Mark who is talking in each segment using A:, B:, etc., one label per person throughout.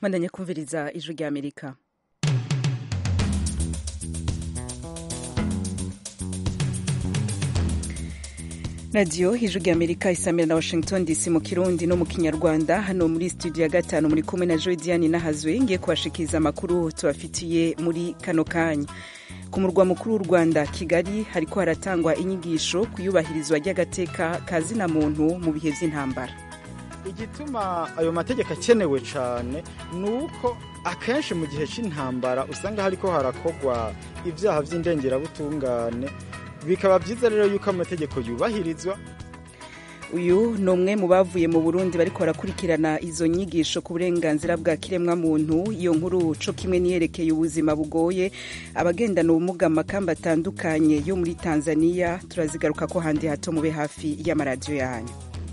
A: mwandanye kumviriza ijwi rya amerika radiyo ijwi rya amerika isamira na washington dc mu kirundi no mu kinyarwanda hano muri studio ya gatanu muri kumwe na joy diane nahazwe ngiye kubashikiriza amakuru tubafitiye muri kano kanya ku murwa mukuru w'u rwanda kigali hariko haratangwa inyigisho ku iyubahirizwa ry'agateka ka zina muntu mu bihe vy'intambara
B: igituma ayo mategeko akenewe cyane ni uko akenshi mu gihe cy'intambara usanga hariko harakorwa ibyaha by'indengerabutungane bikaba byiza rero yuko amategeko yubahirizwa
A: uyu ni umwe mu bavuye mu burundi bariko barakurikirana izo nyigisho ku burenganzira bwa kiremwamuntu iyo nkuru co kimwe niyerekeye ubuzima bugoye abagendana ubumuga mu makamba atandukanye yo muri tanzania turazigaruka ko handi hato mube hafi y'amaradiyo yanyu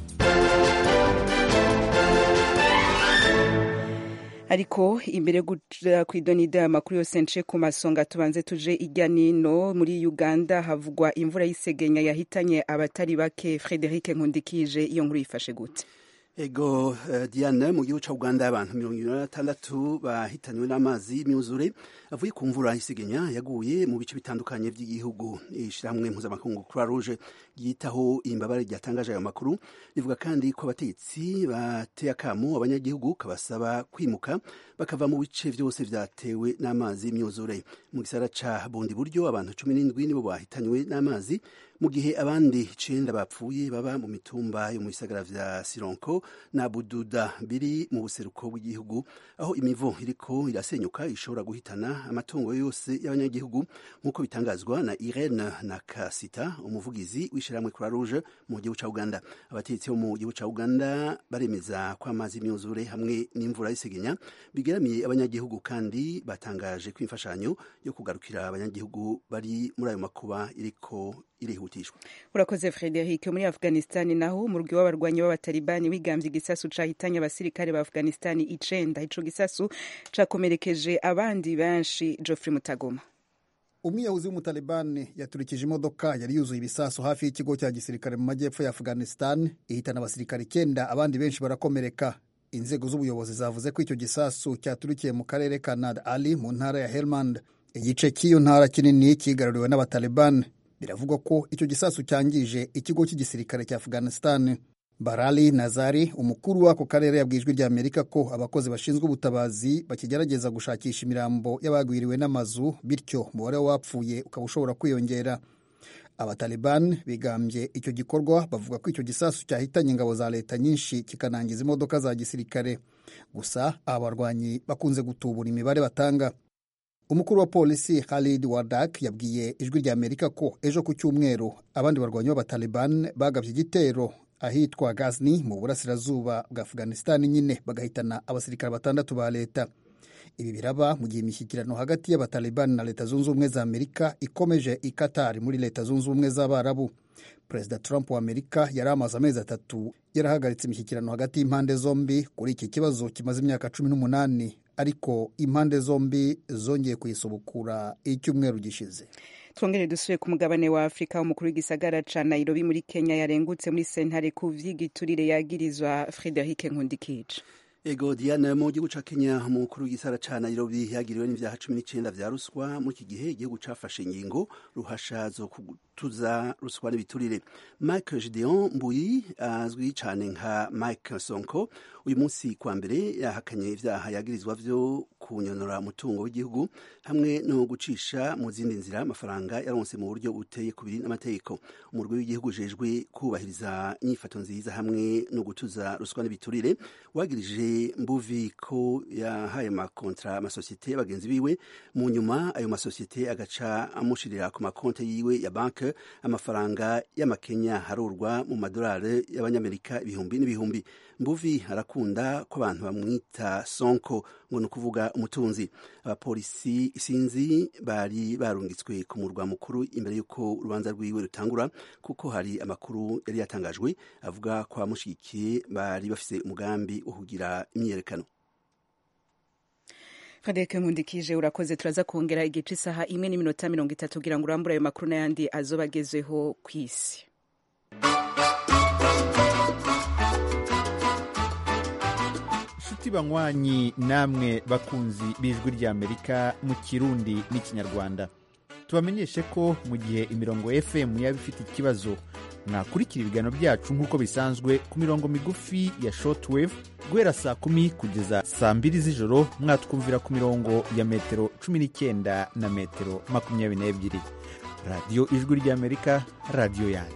A: ariko imbere yo guca ku idonida y'amakuru yose nce ku masonga tubanze tuje ijya nino muri uganda havugwa imvura y'isegenya yahitanye abatari bake frederic nkundikije iyo nkuru yifashe gute
C: ego uh, diane mu gihugu ca uganda abantu mirongo ibiri na batandatu bahitanywe n'amazi y'imyuzure avuye ku mvura y'isegenya yaguye mu bice bitandukanye by'igihugu ishirahamwe mpuzamakungu croix rouge ryitaho imbabare ryatangaje ayo makuru rivuga kandi ko abategetsi bateye akamo abanyagihugu kabasaba kwimuka bakava mu bice vyose vyatewe n'amazi y'imyuzure mu gisara ca bundi buryo abantu cumi n'indwi nibo bahitanywe n'amazi mu gihe abandi icenda bapfuye baba mu mitumba yo mu bisagara vya sironko na bududa biri mu buseruko bw'igihugu aho imivo iriko irasenyuka ishobora guhitana amatungo yose y'abanyagihugu nk'uko bitangazwa na irene na kasita umuvugizi w'ishirahamwe croix rouge mu gihugu ca uganda abategetsi bo mu gihugu ca uganda baremeza ko amazi y'imyuzure hamwe n'imvura y'isegenya bigeramiye abanyagihugu kandi batangaje ko imfashanyo yo kugarukira abanyagihugu bari muri ayo makuba iriko irihutishwa
A: urakoze frederic muri afghanistan naho umurwi w'abarwanyi b'abatalibani wigambye igisasu cahitanye abasirikare ba afghanistan icenda ico gisasu cakomerekeje abandi benshi geoffrey mutagoma
D: umwiyahuzi w'umutalibani yaturikije imodoka yari yuzuye ibisasu hafi y'ikigo cya gisirikare mu majyepfo ya afghanistan ihitana abasirikare icyenda abandi benshi barakomereka inzego z'ubuyobozi zavuze ko icyo gisasu cyaturikiye mu karere ka nad ali mu ntara ya helmand igice cy'iyo ntara kinini kigaruriwe n'abatalibani biravugwa ko icyo gisasu cyangije ikigo cy'igisirikare cya afghanistan barali nazari umukuru w'ako karere yabwiye ijwi rya amerika ko abakozi bashinzwe ubutabazi bakigerageza gushakisha imirambo y'abagwiriwe n'amazu bityo umubare w'abapfuye ukaba ushobora kwiyongera abataliban bigambye icyo gikorwa bavuga ko icyo gisasu cyahitanye ingabo za leta nyinshi kikanangiza imodoka za gisirikare gusa aba barwanyi bakunze gutubura imibare batanga umukuru wa polisi Khalid Wardak yabwiye ijwi rya Amerika ko ejo ku cyumweru abandi barwanyi b'abataliban bagabye igitero ahitwa Ghazni mu burasirazuba bwa Afghanistan nyine bagahitana abasirikare batandatu ba leta ibi biraba mu gihe imishyikirano hagati y'abataliban na leta zunze ubumwe za Amerika ikomeje i Qatar muri leta zunze ubumwe z'abarabu perezida Trump wa Amerika yari amaze amezi atatu yarahagaritse imishyikirano hagati y'impande zombi kuri iki kibazo kimaze imyaka cumi n'umunani ariko impande zombi zongeye kuyisubukura icyumweru gishize
A: twongere dusubire ku mugabane wa afurika umukuru w'igisagara ca nairobi muri kenya yarengutse muri sentare ku vy'igiturire yagirizwa frederic nkundikije
C: ego diana mu gihugu ca kenya umukuru w'igisara ca nairobi yagiriwe n'ivyaha cumi n'icenda vya ruswa muri iki gihe igihugu cafashe ingingo ruhasha zo kutuza ruswa n'ibiturire mike gideon mbuyi azwi cane nka mike sonko uyu munsi kwa mbere yahakanye ivyaha yagirizwa vyo kunyonora umutungo w'igihugu hamwe no gucisha mu zindi nzira amafaranga yaronse mu buryo buteye kubiri n'amategeko umurwi w'igihugu ujejwe kubahiriza inyifato nziza hamwe no gutuza ruswa n'ibiturire wagirije mbuvi ko yahaye amakontra amasosiyete y'abagenzi biwe mu nyuma ayo masosiyete agaca amushirira ku makonte yiwe ya banke amafaranga y'amakenya harurwa mu madolari y'abanyamerika ibihumbi n'ibihumbi mbuvi arakunda ko abantu bamwita sonko ngo ni ukuvuga umutunzi abapolisi isinzi bari barungitswe ku murwa mukuru imbere y'uko urubanza rwiwe rutangura kuko hari amakuru yari yatangajwe avuga ko abamushyigikiye bari bafise umugambi wo kugira imyiyerekano
A: frederic nkundikije urakoze turaza kongera igice isaha imwe n'iminota mirongo itatu kugira ngo urambure ayo makuru n'ayandi azoba agezweho ku isi
E: nshuti banywanyi namwe bakunzi b'ijwi ry'amerika mu kirundi n'ikinyarwanda tubamenyeshe ko mu gihe imirongo fm yaba ifite ikibazo mwakurikira ibiganiro byacu nk'uko bisanzwe ku mirongo migufi ya shortwave guhera saa kumi kugeza saa mbiri z'ijoro mwatwumvira ku mirongo ya metero cumi n'icyenda na metero makumyabiri n'ebyiri radiyo ijwi ry'amerika radiyo yanyu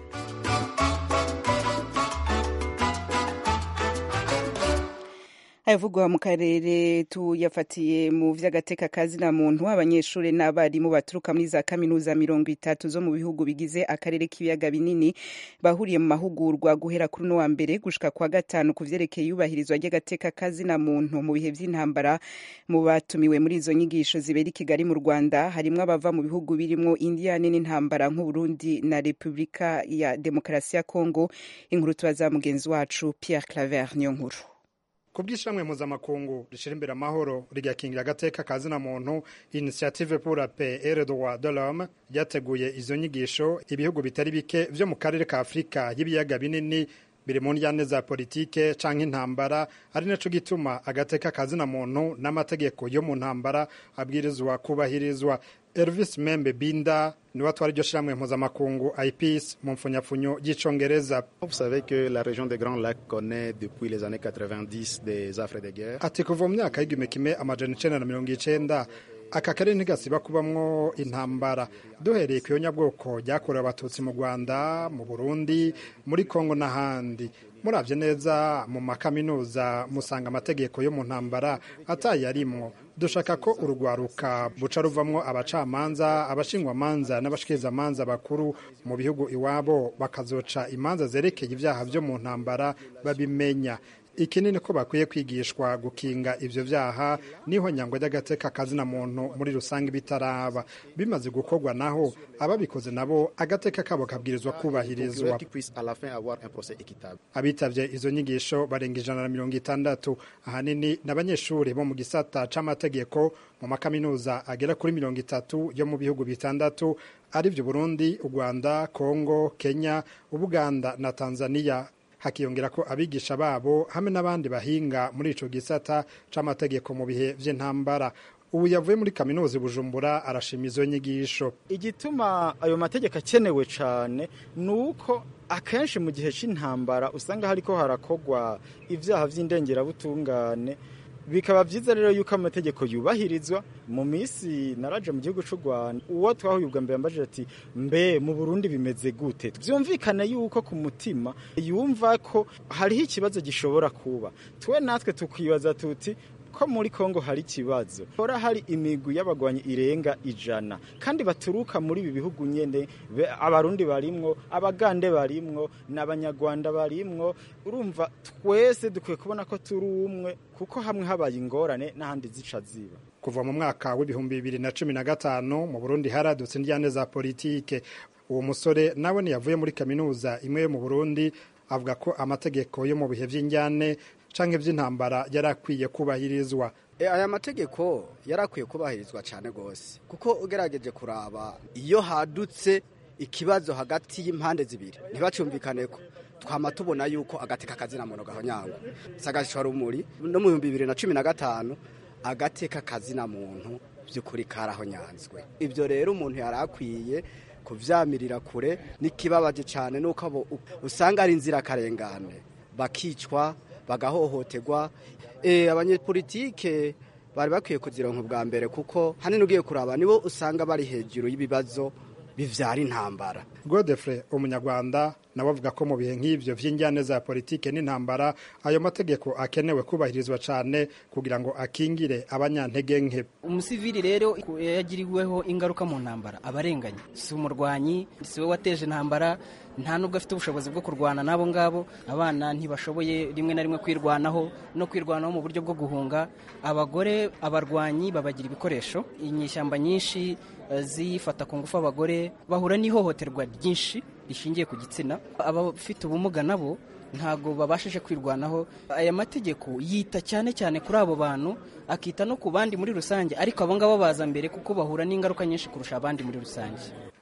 A: ayavugwa mu karere tuyafatiye mu vy'agateka kazina muntu abanyeshuri n'abarimu baturuka muri za kaminuza mirongo itatu zo mu bihugu bigize akarere k'ibiyaga binini bahuriye mu mahugurwa guhera kuri uno wa mbere gushika kwa gatanu ku vyerekeye iyubahirizwa ry'agateka kazina muntu mu bihe vy'intambara mu batumiwe muri izo nyigisho zibera i kigali mu rwanda harimwo abava mu bihugu birimwo indiyane n'intambara nk'uburundi na repubulika ya demokarasi ya kongo inkuru tubaza mugenzi wacu pierre claver niyo nkuru
F: ku bw'ishamwe mpuzamakungu rishyira imbere amahoro rigakingira agateka ka zina muntu initiative pour la paix et le droit de l'homme ryateguye izo nyigisho ibihugu bitari bike vyo mu karere ka afurika y'ibiyaga binini biri mu njyane za politike canke intambara ari naco gituma agateka ka zina muntu n'amategeko yo mu ntambara abwirizwa kubahirizwa Elvis Membe Binda niwe atwara iryo shirahamwe mpuzamakungu IPEACE mu mfunyapfunyo y'icongereza
G: Vous savez que la région des Grands Lacs connaît depuis les années 90 des affres de guerre.
F: ati kuva mu myaka y'igihumbi kimwe amajana icenda na mirongo icenda aka karere ntigasiba kubamwo intambara duhereye ku yonyabwoko ryakorewe abatutsi mu rwanda mu burundi muri kongo n'ahandi muravye neza mu makaminuza musanga amategeko yo mu ntambara atayarimwo dushaka ko urugwaruka buca ruvamwo abacamanza abashingwamanza n'abashikirizamanza bakuru mu bihugu iwabo bakazoca imanza zerekeye ivyaha vyo mu ntambara babimenya ikinini ko bakwiye kwigishwa gukinga ivyo vyaha niho nyangwa ry'agateka kazina muntu muri rusange bitaraba bimaze gukorwa naho ababikoze nabo agateka kabo kabwirizwa kubahirizwa
G: Qui puisse à la fin avoir un procès équitable.
F: abitavye izo nyigisho barenga ijana na mirongo itandatu ahanini n'abanyeshuri bo mu gisata c'amategeko mu makaminuza agera kuri mirongo itatu yo mu bihugu bitandatu arivyo burundi u rwanda kongo kenya ubuganda na tanzania hakiyongera ko abigisha babo hamwe n'abandi bahinga muri ico gisata c'amategeko mu bihe vy'intambara ubu yavuye muri kaminuza i bujumbura arashima izo nyigisho
B: igituma ayo mategeko akenewe cyane ni uko akenshi mu gihe cy'intambara usanga hariko harakogwa ibyaha by'indengerabutungane bikaba byiza rero yuko amategeko yubahirizwa mu minsi naraje mu gihugu cy'u rwanda uwo twahuye ubwa mbere mbajije ati mbe mu burundi bimeze gute byumvikane yuko ku mutima yumva ko hariho ikibazo gishobora kuba twe natwe tukibaza tuti ko muri Kongo hari ikibazo hora hari imigwi y'abagwanyi irenga ijana kandi baturuka muri ibi bihugu nyene be- abarundi barimwo abagande barimwo n'abanyarwanda barimwo urumva twese dukwiye kubona ko turi umwe kuko hamwe habaye ingorane n'ahandi zica ziba
F: kuva mu mwaka w'ibihumbi bibiri na cumi na gatanu mu burundi haradutse indyane za politike uwo musore nawe ntiyavuye muri kaminuza imwe yo mu burundi avuga ko amategeko yo mu bihe vy'injyane canke vy'intambara yari akwiye kubahirizwa
H: E, aya mategeko yari akwiye kubahirizwa cyane rwose kuko ugerageje kuraba iyo hadutse ikibazo hagati y'impande zibiri ntibacumvikane ko twama tubona yuko agateka kazina muntu gahonyangwa sagashwa rumuri no mu bihumbi bibiri na cumi na gatanu agateka kazina muntu by'ukuri karahonyanzwe ibyo rero umuntu yari akwiye kuvyamirira kure n'ikibabaje cyane nuko abo usanga ari inzirakarengane bakicwa bagahohoterwa e, abanyepolitike bari bakwiye kuzironka ubwa mbere kuko hanini ugiye kuraba nibo usanga bari hejuru y'ibibazo bivyara intambara
F: godefre umunyarwanda nawe avuga ko mu bihe nk'ivyo vy'injyane za politike n'intambara ayo mategeko akenewe kubahirizwa cane kugira ngo akingire abanyantege nke
I: umusivili rero yagiriweho ingaruka mu ntambara abarenganye si umurwanyi si we wateje intambara nta nubwo afite ubushobozi bwo kurwana n'abo ngabo abana ntibashoboye rimwe na rimwe kwirwanaho no kwirwanaho mu buryo bwo guhunga abagore abarwanyi babagira ibikoresho inyishyamba nyinshi eh, zifata ku ngufu abagore bahura n'ihohoterwa ryinshi rishingiye ku gitsina abafite ubumuga nabo ntabwo babashije kwirwanaho aya mategeko yita cyane cyane kuri abo bantu akita no ku bandi muri rusange ariko abo ngabo baza mbere kuko bahura n'ingaruka nyinshi kurusha abandi muri rusange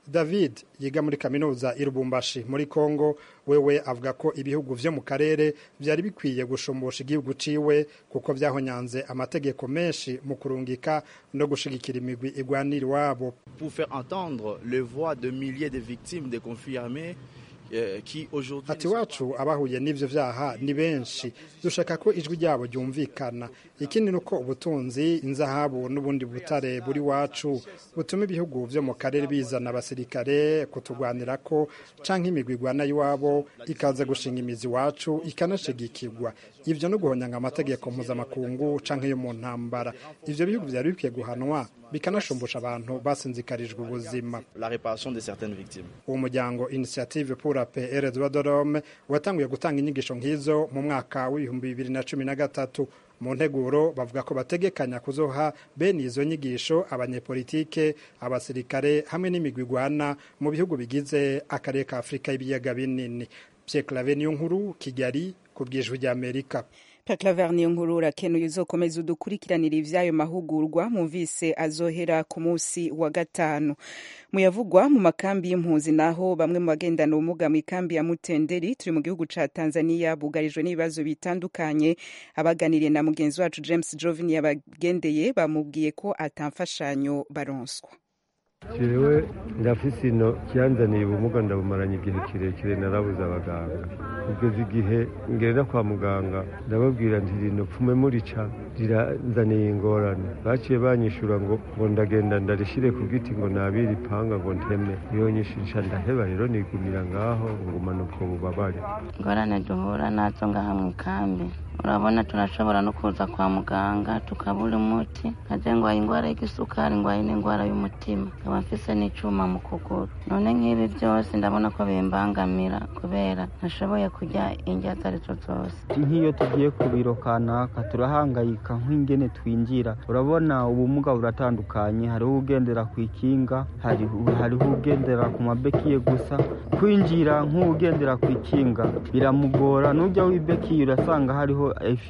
F: david yiga muri kaminuza i Lubumbashi muri congo wewe avuga ko ibihugu vyo mu karere vyari bikwiye gushumbusha igihugu ciwe kuko vyahonyanze amategeko menshi mu kurungika no gushigikira imigwi igwanira iwabo
J: pour faire entendre les voix de milliers de victimes des conflits armés
F: ati wacu abahuye n'ivyo vyaha ni benshi dushaka ko ijwi ryabo ryumvikana ikindi ni uko ubutunzi inzahabu n'ubundi butare buri wacu butuma ibihugu vyo mu karere bizana abasirikare kutugwanira ko canke imigwi igwana y'iwabo ikaza gushinga imizi iwacu ikanashigikirwa ivyo no guhonyanga amategeko mpuzamakungu canke yo mu ntambara ivyo bihugu vyari bikwiye guhanwa bikanashumbusha abantu basinzikarijwe ubuzima uwo muryango initiative pour la paix et le droit de l'homme watanguye gutanga inyigisho nk'izo mu mwaka w'ibihumbi bibiri na cumi na gatatu mu nteguro bavuga ko bategekanya kuzoha bene izo nyigisho abanyepolitike abasirikare hamwe n'imigwi igwana mu bihugu bigize akarere ka afurika y'ibiyaga binini pierre clave niyo nkuru kigali ku bwijwi ry'amerika
A: Claver niyo nkuru urakenuye uzokomeza udukurikiranira ivyayo mahugurwa mumvise azohera ku musi wa gatanu muyavugwa mu makambi y'impunzi naho bamwe mu bagendana ubumuga mu ikambi ya Mutenderi turi mu gihugu ca Tanzania bugarijwe n'ibibazo bitandukanye abaganiriye na mugenzi wacu James Jovin yabagendeye bamubwiye ko atamfashanyo baronswa
K: jewe ndafise ino cyanzaniye ubumuga ndabumaranye igihe kirekire narabuze abaganga kugeza igihe ngenda kwa muganga ndababwira nti rino pfume murica riranzaniye ingorane baciye banyishura ngo ngo ndagenda ndarishire ku giti ngo nabire ipanga ngo nteme iyo nyishisha ndaheba rero nigumira ngaho ngumana ubwo bubabare
L: ingorane duhura nazo ngaha mu ikambi urabona turashobora no kuza kwa muganga tukabura umuti nkaje ngwaye indwara y'igisukari ngwaye n'indwara y'umutima nkaba mfise n'icuma mu kuguru none nk'ibi byose ndabona ko bimbangamira kubera ntashoboye kurya indya izo arizo zose
M: nk'iyo tugiye ku biro kanaka turahangayika nk'ingene twinjira urabona ubumuga buratandukanye hariho ugendera ku ikinga hariho ugendera ku mabekiye gusa kwinjira nk'ugendera ku ikinga biramugora n'ujya w'ibekiye urasanga hariho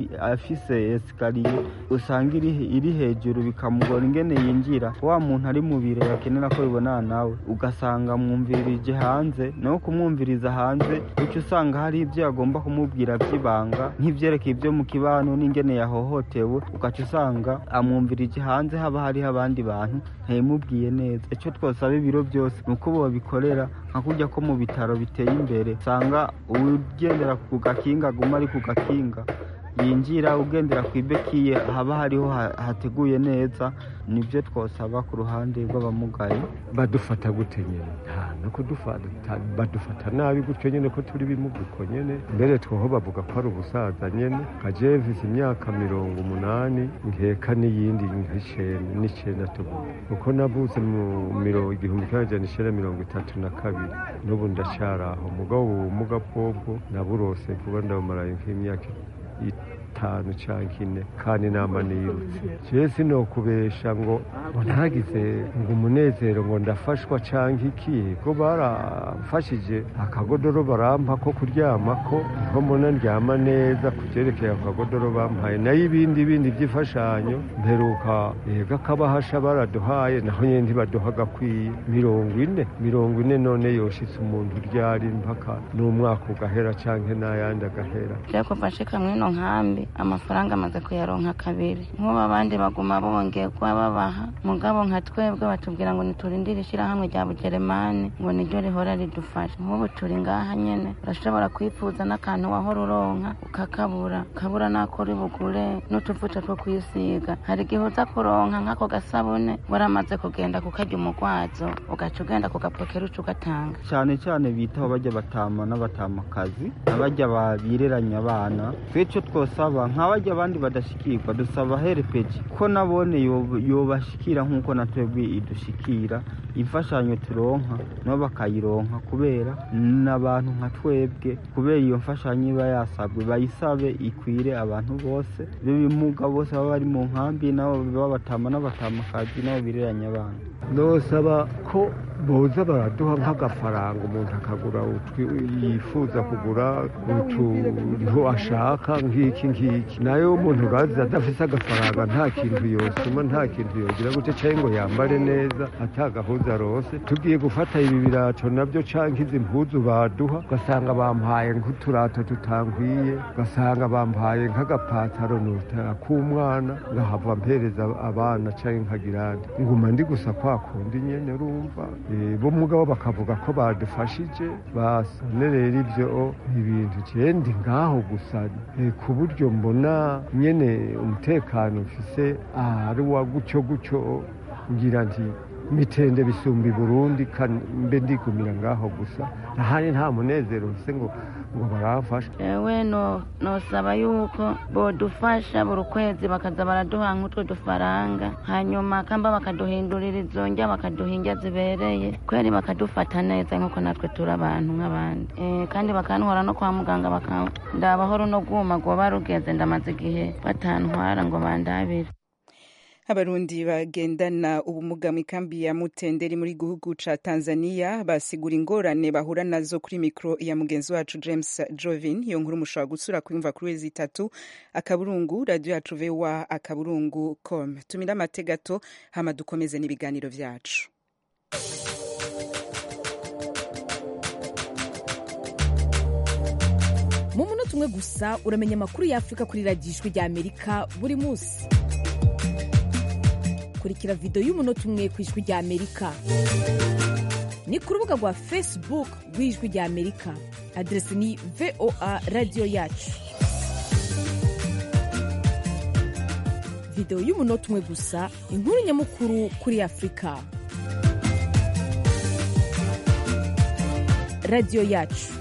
M: afise esikariye usanga iri hejuru bikamugora ingene yinjira wa muntu ari mu biro yakenera ko bibonana nawe ugasanga mwumvirije hanze no kumwumviriza hanze uca usanga hari ibyo agomba kumubwira by'ibanga nk'ibyerekeye ibyo mu kibano n'ingene yahohotewe ugaca usanga amwumvirije hanze haba hariho abandi bantu ntibimubwiye neza icyo twasaba ibiro byose ni uko babikorera nka kujya ko mu bitaro biteye imbere usanga ugendera ku gakinga aguma ari ku gakinga yinjira ugendera ku ibekiye haba hariho hateguye neza nibyo twasaba ku ruhande rw'abamugaye
K: badufata gute nyine nta no kudufata badufata nabi gutyo nyine ko turi bimuguko nyine mbere twoho bavuga ko ari ubusaza nyine kajevisi imyaka mirongo umunani nkeka n'iyindi n'icenda tuvuga kuko navutse mu mirongo igihumbi kimwe amajana icenda mirongo itatu na kabiri n'ubu ndacyari aho mugabo ubu bumuga bwobwo naburose kuba ndabumaraye nk'imyaka itanu cyangwa ine kandi nama nirutse jewe sinokubesha ngo ngo ntagize ngo umunezero ngo ndafashwa cyangwa iki ko barafashije akagodoro barampa ko kuryama ko niho mbona ndyama neza ku byerekeye ako kagodoro bampaye nayo ibindi bindi by'imfashanyo mperuka yega kabahasha baraduhaye naho nyine ntibaduha agakwiye mirongo ine mirongo ine none yoshitse umuntu uryari mpaka n'umwaka ugahera cyangwa n'ayandi agahera
L: kuva nshika mwino nkambi amafaranga amaze kuyaronka kabiri nk'ubu abandi baguma bongerwa babaha mugabo nka twebwe batubwira ngo niturindire ishyirahamwe rya bugeremani ngo niryo rihora ridufasha nk'ubu turi ngaha nyene urashobora kwifuza n'akantu wahora uronka ukakabura ukabura n'ako uri bugure n'utuvuta two kwisiga hari igihe uza kuronka nk'ako gasabune waramaze kugenda kukarya umugwazo ugaca ugenda kugapokera uca ugatanga
M: cyane cyane bitaho bajya batama n'abatamakazi abajya babireranya abana twicyo twosaba nk'abajya abandi badashikirwa dusaba herepeji ko nabone yobashikira nk'uko na twebwe idushikira imfashanyo turonka nabo bakayironka kubera n'abantu nka twebwe kubera iyo mfashanyo iba yasabwe bayisabe ikwire abantu bose b'ibimuga bose baba bari mu nkambi nabo babatama n'abatamakazi nabo bireranya abana
K: nosaba ko boza baraduha nk'agafaranga umuntu akagura yifuza kugura utuntu ashaka nk'iki ngiki nayo umuntu urazi adafise agafaranga nta kintu yosuma nta kintu yogira gute cyangwa ngo yambare neza atagahuza rose tugiye gufata ibi birato nabyo canke izi mpuzu baduha ugasanga bampaye nk'uturato tutankwiye ugasanga bampaye nk'agapataro k'umwana ngahava mpereza abana canke nkagirane nguma ndi gusa kwa kundi nyene urumva bo mugabo bakavuga ko badufashije basane rero ivyo ibintu cendi ngaho gusa ku buryo mbona nyene umutekano mfise ari wa gutyo gutyo ngira nti mitende bisumba i burundi mbe ndigumira ngaho gusa ahandi nta munezero mfise ngo ngo baramfasha
L: ewe nosaba yuko bodufasha buri kwezi bakaza baraduha nk'utwo dufaranga hanyuma kamba bakaduhindurira izo njya bakaduha indya zibereye kweri bakadufata neza nk'uko natwe turi abantu nk'abandi kandi bakantwara no kwa muganga bakandabaho runo rwuma rwoba rugeze ndamaze igihe batantwara ngo bandabire
A: abarundi bagendana ubumuga mu ikambi ya mutenderi muri gihugu ca tanzania basigura ingorane bahura nazo kuri mikro ya mugenzi wacu james jovin iyo nkuru mushobora gusura kuyumva kuri wezi itatu akaburungu radio yacu voa akaburungu com tumira amate gato hama dukomeze n'ibiganiro vyacu
N: mu munota umwe gusa uramenya amakuru y'afurika kuri radiyo ijwi rya amerika buri munsi kurikira videwo y'umunota umwe ku ijwi rya amerika ni ku rubuga rwa facebook rw'ijwi rya amerika aderesi ni voa radiyo yacu videwo y'umunota umwe gusa inkuru nyamukuru kuri afurika radiyo yacu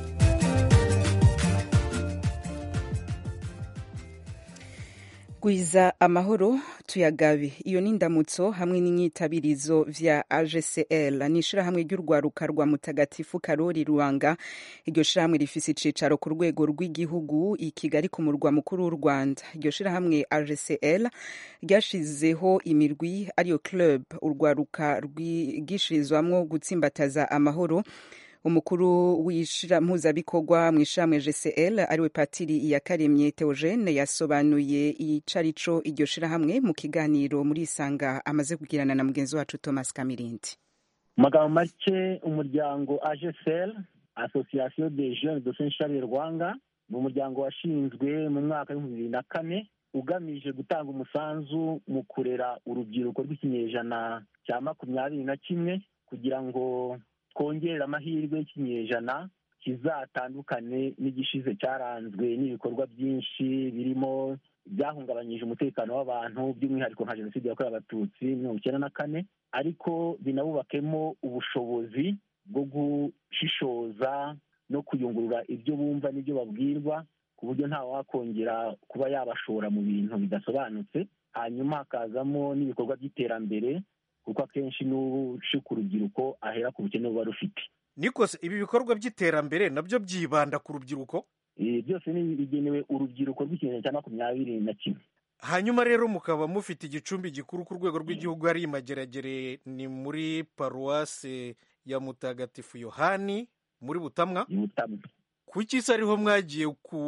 A: gwiza amahoro tuyagabe iyo ni indamutso hamwe n'inyitabirizo vya agcl ni ishirahamwe ry'urwaruka rwa mutagatifu karori ruwanga iryo shirahamwe rifise icicaro ku rwego rw'igihugu i kigali ku murwa mukuru w'u rwanda iryo shirahamwe agcl ryashizeho imirwi ariyo club urwaruka rwigishirizwamwo gutsimbataza amahoro umukuru w'ishira mpuzabikorwa mu ishamwe GCL ariwe patiri Iyakaremye Theogene yasobanuye icarico iryo shirahamwe mu kiganiro muri Isanga amaze kugirana na mugenzi wacu Thomas Kamirindi
O: magambo make umuryango AGCL Association des Jeunes de Saint Charles Rwanga ni umuryango washinzwe mu mwaka w'ibihumbi bibiri na kane ugamije gutanga umusanzu mu kurera urubyiruko rw'ikinyejana cya makumyabiri na kimwe kugira ngo twongerera amahirwe y'ikinyejana kizatandukane n'igishize cyaranzwe n'ibikorwa byinshi birimo byahungabanyije umutekano w'abantu by'umwihariko nka jenoside yakorewe abatutsi mirongo icyenda na kane ariko binabubakemo ubushobozi bwo gushishoza no kuyungurura ibyo bumva n'ibyo babwirwa ku buryo nta wakongera kuba yabashora mu bintu bidasobanutse hanyuma hakazamo n'ibikorwa by'iterambere kuko akenshi n'ushika urubyiruko ahera ku bukene buba rufite
P: nikose ibi bikorwa by'iterambere nabyo byibanda ku rubyiruko
O: byose ni bigenewe urubyiruko rw'ikinyejana cya makumyabiri na kimwe
P: hanyuma rero mukaba mufite igicumbi gikuru ku rwego rw'igihugu ari imageragere ni muri paruwase ya mutagatifu yohani muri butamwa kuki se ariho mwagiye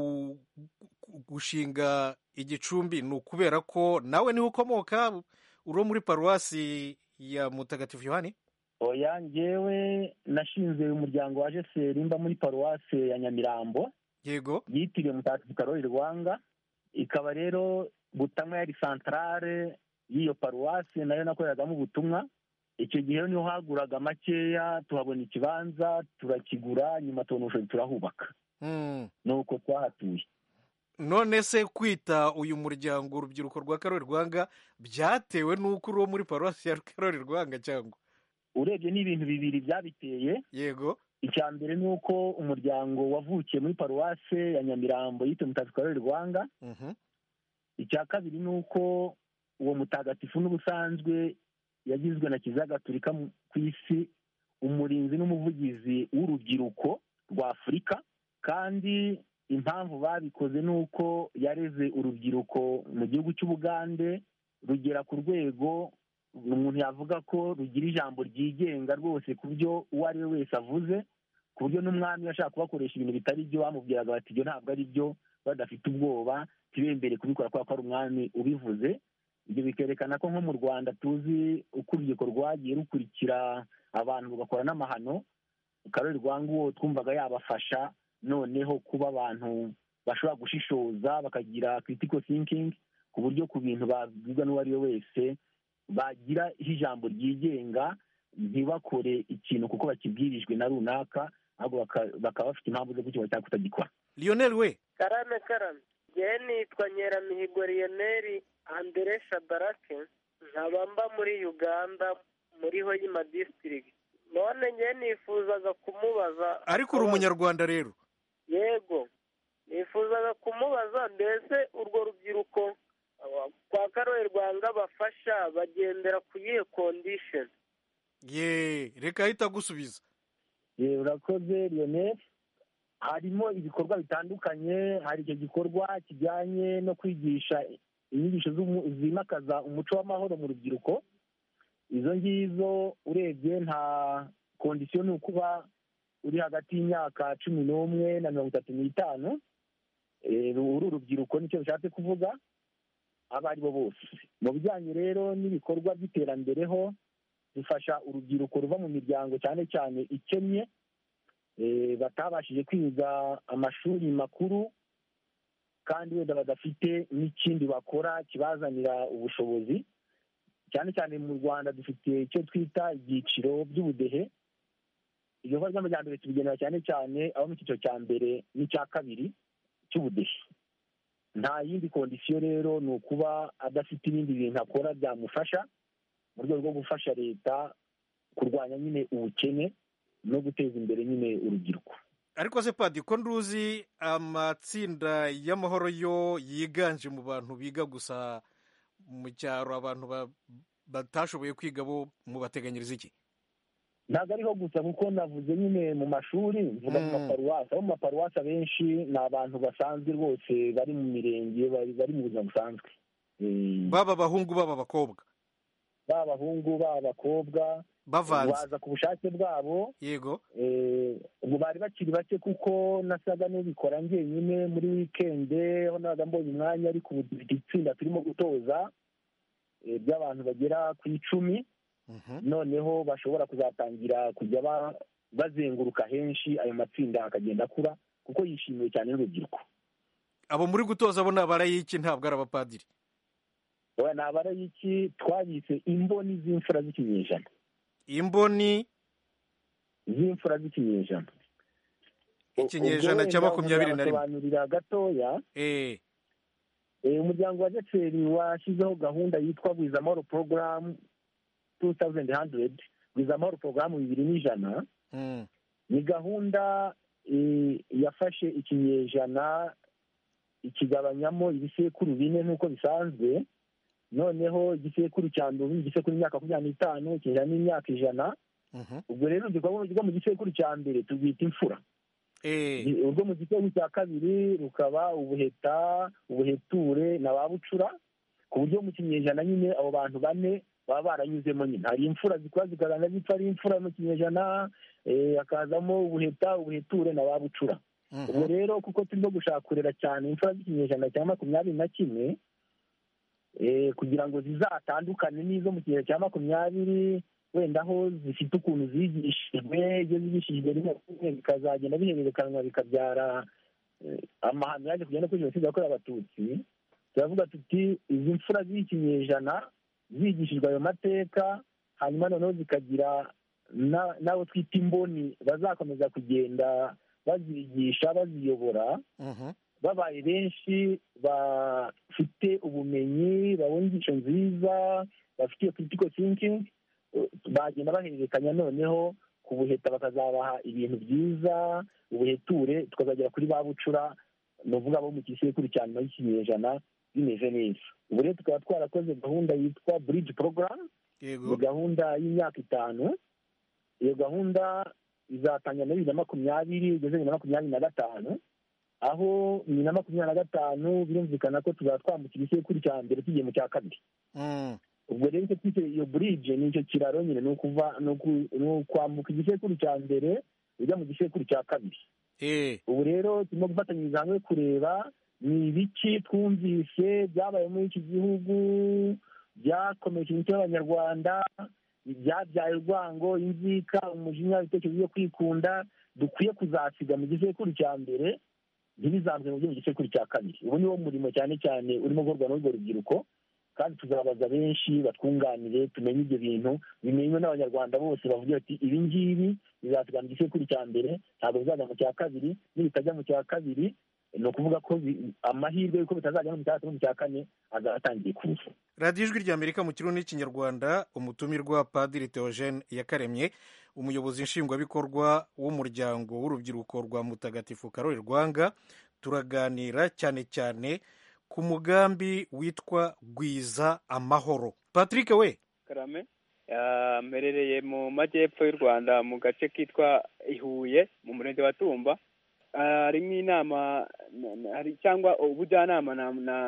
P: gushinga igicumbi ni ukubera ko nawe niho ukomoka uri muri paruwasi ya mutagatifu yohani
O: oya ngewe nashinze umuryango wa jeseri mba muri paruwase ya nyamirambo
P: yego
O: yitiriwe mutagatifu karori rwanga ikaba rero butamwa yari santarare y'iyo paruwase nayo nakoreragamo ubutumwa icyo gihe niho haguraga makeya tuhabona ikibanza turakigura nyuma tubona ubushobozi turahubaka nuko twahatuye
P: none se kwita uyu muryango urubyiruko rwa karori rwanga byatewe n'uko uri uwo muri paruwasi ya karori rwanga cyangwa
O: urebye ni ibintu bibiri byabiteye
P: yego
O: icya mbere ni uko umuryango wavukiye muri paruwase ya nyamirambo yitwa mutagatifu karori rwanga icya kabiri ni uko uwo mutagatifu n'ubusanzwe yagizwe na kiliziya gatolika ku isi umurinzi n'umuvugizi w'urubyiruko rwa afurika kandi impamvu babikoze ni uko yareze urubyiruko mu gihugu cy'ubugande rugera ku rwego umuntu yavuga ko rugira ijambo ryigenga rwose ku byo uwo ari we wese avuze ku buryo n'umwami ashaka kubakoresha ibintu bitari byo bamubwiraga bati ibyo ntabwo ari byo badafite ubwoba ntibembere kubikora kubera ko ari umwami ubivuze ibyo bikerekana ko nko mu rwanda tuzi uko urubyiruko rwagiye rukurikira abantu rugakora n'amahano karori rwanguwo twumvaga yabafasha noneho kuba abantu bashobora gushishoza bakagira critical thinking ku buryo ku bintu babwirwa n'uwo ari we wese bagira ijambo ryigenga ntibakore ikintu kuko bakibwirijwe na runaka ahubwo bakaba bafite impamvu zo kukiba cyangwa kutagikora
P: lionel we
Q: karame karame ngewe nitwa nyeramihigo lionel andere shadarake nkaba mba muri uganda muri hoyima disitirigiti none ngewe nifuzaga kumubaza
P: ariko uri umunyarwanda rero
Q: yego nifuzaga kumubaza mbese urwo rubyiruko kwa karoye rwanga bafasha bagendera ku yihe kondisheni
P: ye reka ahita agusubiza
O: urakoze lionel harimo ibikorwa bitandukanye hari icyo gikorwa kijyanye no kwigisha inyigisho zimakaza umuco w'amahoro mu rubyiruko izo ngizo urebye nta kondisiyo ni ukuba uri hagati y'imyaka cumi n'umwe na mirongo itatu n'itanu uru urubyiruko nicyo bishatse kuvuga abo ari bo bose mu bijyanye rero n'ibikorwa by'iterambere ho bifasha urubyiruko ruva mu miryango cyane cyane ikennye batabashije kwiga amashuri makuru kandi wenda badafite n'ikindi bakora kibazanira ubushobozi cyane cyane mu rwanda dufite icyo twita ibyiciro by'ubudehe ibikorwa by'amajyambere tubigenera cyane cyane abo mu cyiciro cya mbere n'icya kabiri cy'ubudehe nta yindi kondisiyo rero ni ukuba adafite ibindi bintu akora byamufasha mu rwego rwo gufasha leta kurwanya nyine ubukene no guteza imbere nyine urubyiruko
P: ariko se padi ko nduzi amatsinda y'amahoro yo yiganje mu bantu biga gusa mu cyaro abantu batashoboye kwiga bo mubateganyiriza iki
O: ntabwo ariho gusa kuko navuze nyine mu mashuri mvuga mu maparuwasi abo mu maparuwasi abenshi ni abantu basanzwe rwose bari mu mirenge bari mu buzima busanzwe
P: baba abahungu baba abakobwa
O: baba abahungu baba abakobwa
P: bavanze
O: baza ku bushake bwabo
P: yego
O: ubu bari bakiri bake kuko nasaga n'ubikora njyenyine muri wikende aho nabaga mbonye umwanya ariko ubu dufite itsinda turimo gutoza by'abantu bagera ku icumi noneho bashobora kuzatangira kujya bazenguruka henshi ayo matsinda akagenda akura kuko yishimiwe cyane n'urubyiruko
P: abo muri gutoza bo ni abarayiki ntabwo ari abapadiri
O: ni abarayiki twabise imboni z'imfura z'ikinyejana
P: imboni
O: z'imfura z'ikinyejana
P: ikinyejana cya makumyabiri na rimwe
O: basobanurira gatoya umuryango wa jeseri washyizeho gahunda yitwa bwiza amahoro porogaramu tu tawuzenti handiredi bwiza amahoro porogaramu bibiri n'ijana ni gahunda yafashe ikinyejana ikigabanyamo ibisekuru bine nk'uko bisanzwe noneho igisekuru cya mbere igisekuru imyaka makumyabiri n'itanu ikinyejana n'imyaka ijana ubwo rero urubyiruko rwo mu gisekuru cya mbere turwita imfura urwo mu gisekuru cya kabiri rukaba ubuheta ubuheture na ba bucura ku buryo mu kinyejana nyine abo bantu bane baba baranyuzemo nyine hari imfura zikora zikagaragara zipfa ari imfura mu kinyejana hakazamo ubuheta ubuheture na ba bucura ubwo rero kuko turimo gushakurira cyane imfura z'ikinyejana cya makumyabiri na kimwe kugira ngo zizatandukane n'izo mu kinyejana cya makumyabiri wenda aho zifite ukuntu zigishijwe iyo zigishijwe rimwe rimwe bikazagenda bihererekanwa bikabyara amahano yaje kugenda kuri jenoside yakorewe abatutsi turavuga tuti izi mfura z'ikinyejana zigishijwe ayo mateka hanyuma noneho zikagira n'abo twita imboni bazakomeza kugenda bazigisha baziyobora babaye benshi bafite ubumenyi babona inyigisho nziza bafite iyo critical thinking bagenda bahererekanya noneho ku buheta bakazabaha ibintu byiza ubuheture tukazagera kuri ba bucura ni ukuvuga abo mu gisekuru cya nyuma y'ikinyejana bimeze neza ubu rero tukaba twarakoze gahunda yitwa bridge program ni gahunda y'imyaka itanu iyo gahunda izatangira muri bibiri na makumyabiri igeze bibiri na makumyabiri na gatanu aho bibiri na makumyabiri na gatanu birumvikana ko tuzaba twambukira isekuru cya mbere tugiye mu cya kabiri ubwo rero icyo twise iyo burije ni icyo kiraro nyine ni ukuva ni ukwambuka igisekuru cya mbere ujya mu gisekuru cya kabiri ubu rero turimo gufatanyiriza hamwe kureba ni ibiki twumvise byabaye muri iki gihugu byakomeje imico y'abanyarwanda byabyaye urwango inzika umujinya ibitekerezo byo kwikunda dukwiye kuzasiga mu gisekuru cya mbere ntibizamze mu byo mu gisekuru cya kabiri ubu ni wo murimo cyane cyane urimo gukorwa n'urwo rubyiruko kandi tuzabaza benshi batwunganire tumenye ibyo bintu bimenywe n'abanyarwanda bose bavuga bati ibi ngibi bizasiga mu gisekuru cya mbere ntabwo bizajya mu cya kabiri nibitajya mu cya kabiri ni ukuvuga ko amahirwe y'uko bitazajya no mu cya gatatu no mu cya kane azaba atangiye kuza
P: radiyo ijwi ry'amerika mu kirundi n'ikinyarwanda umutumirwa padiri theogene yakaremye umuyobozi nshingwabikorwa w'umuryango w'urubyiruko rwa mutagatifu karori rwanga turaganira cyane cyane ku mugambi witwa gwiza amahoro patrick we
R: karame mperereye mu majyepfo y'u rwanda mu gace kitwa ihuye mu murenge wa tumba harimo inama cyangwa ubujyanama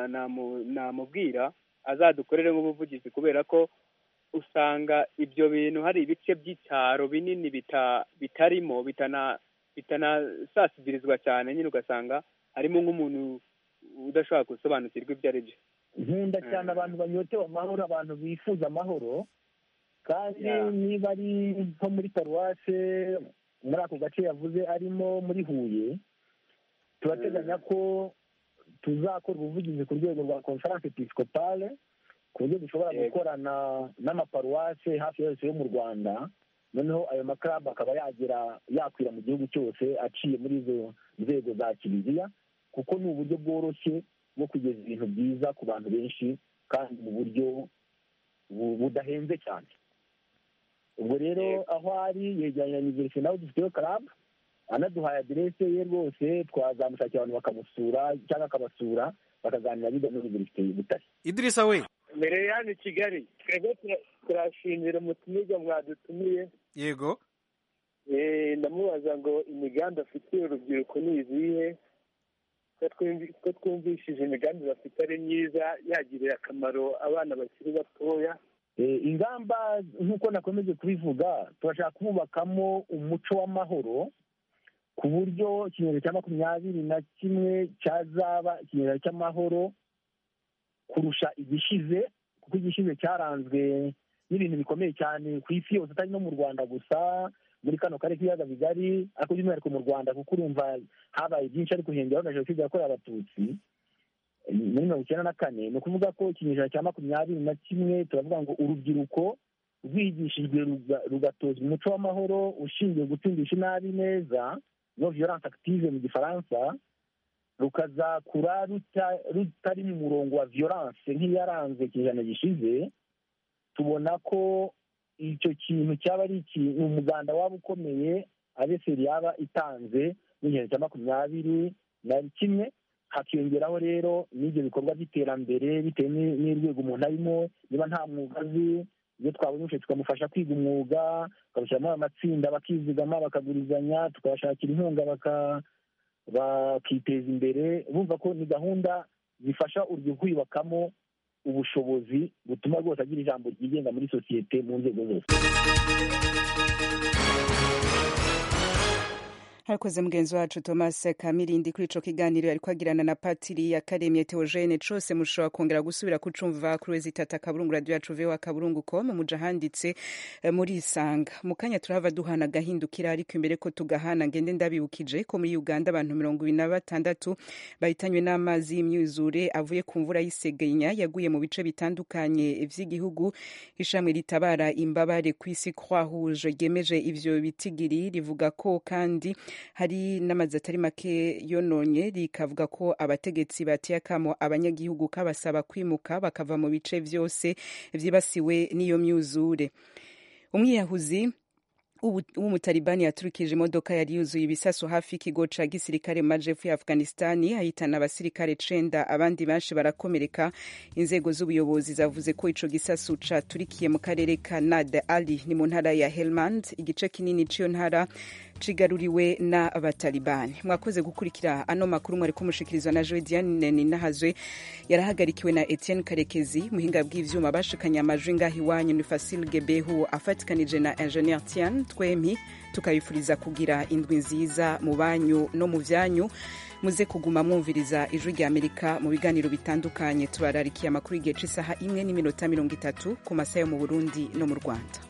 R: namubwira azadukorere nk'ubuvugizi kubera ko usanga ibyo bintu hari ibice by'icyaro binini bitarimo bitanasasibirizwa cyane nyine ugasanga harimo nk'umuntu udashobora gusobanukirwa ibyo ari byo
O: nkunda cyane abantu banyotewe amahoro abantu bifuza amahoro kandi niba ari nko muri paruwase muri ako gace yavuze arimo muri huye turateganya ko tuzakora ubuvugizi ku rwego rwa conference episcopale ku buryo dushobora gukorana n'amaparuwase hafi yose yo mu rwanda noneho ayo makarabu akaba yagera yakwira mu gihugu cyose aciye muri izo nzego za kiliziya kuko ni uburyo bworoshye bwo kugeza ibintu byiza ku bantu benshi kandi mu buryo budahenze cyane ubwo rero aho ari yegeranye na iniverisite nawe dufiteyo karabu anaduhaye aderese ye rwose twazamushakira abantu bakamusura cyangwa akabasura bakaganira biga muri iniverisite y'ubutare
P: idirisa we
S: mbere ya hano i kigali twebwe turashimira umutumirwa mwadutumiye
P: yego
S: ndamubaza ngo imigambi afitiye urubyiruko ni izihe ko twumvishije imigambi bafite ari myiza yagirira akamaro abana bakiri batoya
O: ingamba nk'uko nakomeje kubivuga turashaka kubakamo umuco w'amahoro ku buryo ikinyejana cya makumyabiri na kimwe cyazaba ikinyejana cy'amahoro kurusha igishize kuko igishize cyaranzwe n'ibintu bikomeye cyane ku isi yose atari no mu rwanda gusa muri kano karere k'ibiyaga bigari ariko by'umwihariko mu rwanda kuko urumva habaye byinshi ariko hiyongeraho na jenoside yakorewe abatutsi muri mirongo icyenda na kane ni ukuvuga ko ikinyejana cya makumyabiri na kimwe turavuga ngo urubyiruko rwigishijwe rugatozwa umuco w'amahoro ushingiye gutsindisha inabi neza no violence active mu gifaransa rukazakura rutari mu murongo wa violence nk'iyaranze ikinyejana gishize tubona ko icyo kintu cyaba ari ikintu umuganda waba ukomeye abeseri yaba itanze n'igihe cya makumyabiri na kimwe hakiyongeraho rero n'ibyo bikorwa by'iterambere bitewe n'urwego umuntu arimo niba nta mwuga azi iyo twabonye ubushobozi tukamufasha kwiga umwuga tukabashyiramo amatsinda bakizigama bakagurizanya tukabashakira inkunga bakiteza imbere bumva ko ni gahunda zifasha urubyiruko kwiyubakamo ubushobozi butuma rwose agira ijambo ryigenga muri sosiyete mu nzego zose
A: harakoze mugenzi wacu thomas kamirindi kuri ico kiganiro yariko agirana na patiri yakaremye teogene cose mushobora kongera gusubira kucumva kuri wezi itatu akaburungu radio yacu voa kaburungu com muja handitse muri isanga mu kanya turahava duhana agahindukira ariko imbere ko tugahana ngende ndabibukije ko muri uganda abantu mirongo ibiri na batandatu bahitanywe n'amazi y'imyuzure avuye ku mvura y'isegenya yaguye mu bice bitandukanye vy'igihugu ishami ritabara imbabare ku isi croix rouge ryemeje ivyo bitigiri rivuga ko kandi hari n'amazi atari make yononye rikavuga ko abategetsi bateye akamo abanyagihugu kabasaba kwimuka bakava mu bice vyose vyibasiwe n'iyo myuzure umwiyahuzi w'umutalibani yaturikije imodoka yari yuzuye ibisasu hafi y'ikigo ca gisirikare mu majepfo ya afghanistani ahitana abasirikare cenda abandi benshi barakomereka inzego z'ubuyobozi zavuze ko ico gisasu caturikiye mu karere ka nad ali ni mu ntara ya helmand igice kinini c'iyo ntara cigaruriwe n'abatalibani mwakoze gukurikira ano makuru mwari kumushikirizwa na joe diane ninahazwe yarahagarikiwe na etienne karekezi muhinga bw'ivyuma bashikanye amajwi ngaho iwanyu ni fasil gebehu afatikanije na ingenier tian twempi tukabifuriza kugira indwi nziza mu banyu no mu vyanyu muze kuguma mwumviriza ijwi rya amerika mu biganiro bitandukanye tubararikiye amakuru y'igihe c'isaha imwe n'iminota mirongo itatu ku masaha yo mu burundi no mu rwanda